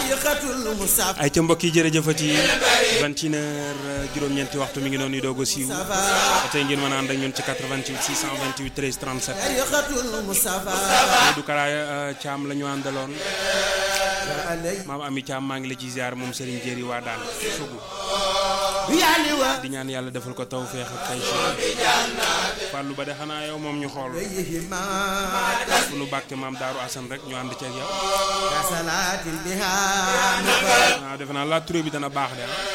ay ca mbokk yi jërëjëfati vingt et une heures juróom-ñeenti waxtu mi ngi noonu doog a siiw ba tey ngeen mën a ànd ak ñun ci 88 628 13 37 Modou Kara Thiam la ñu àndaloon maam Ami Thiam maa ngi la ci ziar moom Serigne Jéeri waa daan sugu di ñaan yàlla defal ko taw feex ak tay fàllu ba de xanaa yow moom ñu xool fu nu bàkke maam Daaru Asan rek ñu ànd ceeg yow waaw defe naa la turé bi dana baax de